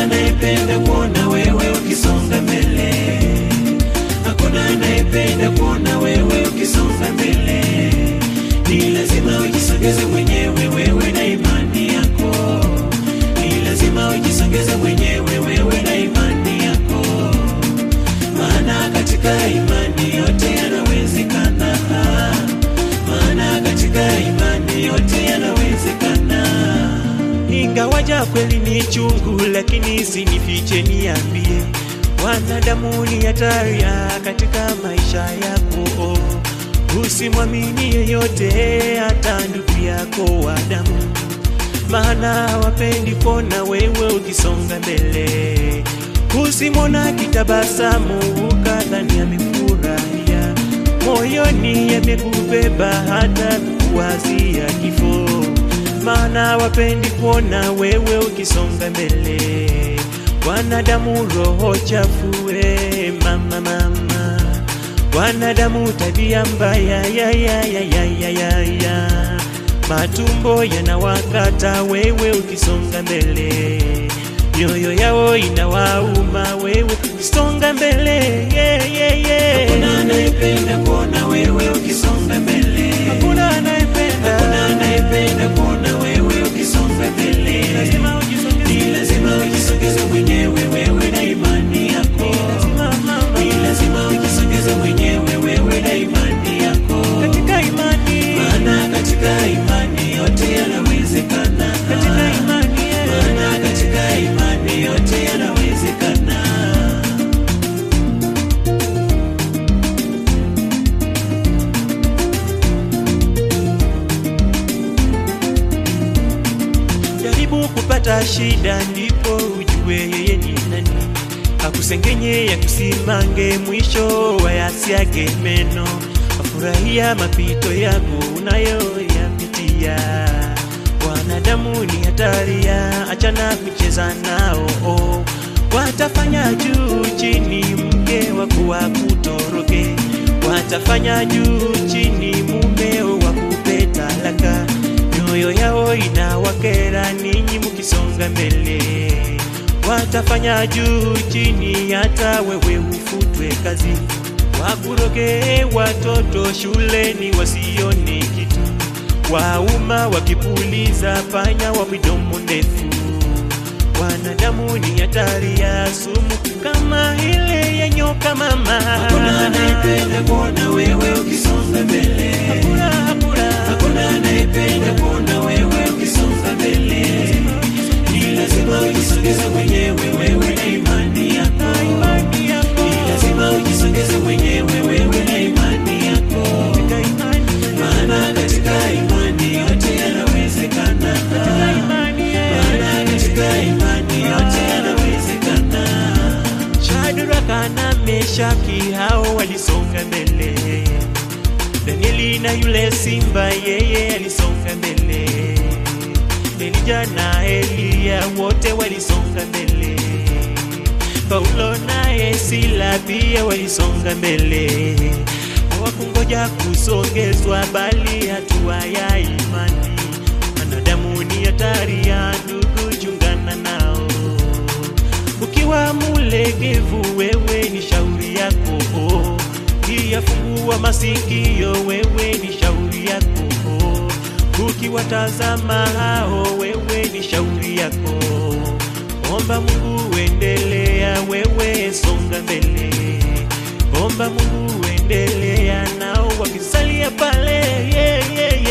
anayependa kuona wewe ukisonga mbele, hakuna anayependa kuona wewe ukisonga mbele. Ni lazima ujisogeze mwenyewe wewe na imani yako, ni lazima ujisogeze mwenyewe wewe na imani yako, maana katika imani yote yanawezekana, maana katika imani yote yanawezekana. Ingawaja kweli ni chungu, lakini sinifiche, niambie, wanadamu ni hatari katika maisha yako. Usimwamini yeyote, hata ndugu yako wa damu, maana wapendi kuona wewe ukisonga mbele. Usimwona kitabasamu ukadhani amefurahia, moyoni yamekubeba hata kuwazia kifo maana wapendi kuona wewe ukisonga mbele. Wanadamu roho chafu, eh, mama mama, wanadamu tabia mbaya ya, ya, ya, ya, ya, ya, ya. Matumbo yanawakata wewe ukisonga mbele, mioyo yao inawauma wewe ukisonga mbele yeah, yeah, yeah. Hakuna anayependa kuona wewe ukisonga mbele, hakuna anayependa, hakuna anayependa kuona wewe ukisonga mbele. Lazima ujisogeze, ni lazima ujisogeze mwenyewe wewe na imani yako, ni lazima ujisogeze mwenyewe wewe na imani yako, katika imani, maana katika imani yote yanawezekana, katika imani, maana katika imani yote yanawezekana. jaribu kupata shida, ndipo ujue yeye ni nani. Akusengenye ya kusimange, mwisho wayasiage meno. Afurahia mapito yako unayoyapitia. Wanadamu ni hatari ya, achana kucheza nao. Oh, watafanya juu chini, mke wako wakutoroke. Watafanya juu chini, mumeo wakupe talaka mioyo yao inawakera ninyi mukisonga mbele, watafanya juu chini, hata wewe ufutwe kazi, wakuroge watoto shuleni wasione kitu, wauma wakipuliza panya wa midomo ndefu. Wanadamu ni hatari ya sumu kama ile ya nyoka mama. Hakuna anayependa kuona wewe ukisonga mbele, hakuna, hakuna, hakuna anayependa kuona wewe ukisonga mbele. Ni lazima ujisogeze mwenyewe wewe na imani yako, ni lazima ujisogeze mwenyewe wewe na imani yako, maana katika imani yote yanawezekana, maana katika imani yote yanawezekana. Shadraka na Meshaki hao walisonga mbele, Danieli na yule simba yeye alisonga mbele, Elija na Eliya wote walisonga mbele, Paulo naye Sila pia walisonga mbele, hawakungoja kusongezwa, bali hatua ya imani. Wanadamu ni hatari ya ndugu, chungana nao ukiwa mulegevu, wewe ni shauri yako. Ukiyafungua masikio, wewe ni shauri yako. Ukiwatazama hao, wewe ni shauri yako. Omba Mungu, endelea, wewe songa mbele. Omba Mungu, endelea, nao wakisalia pale yeah, yeah,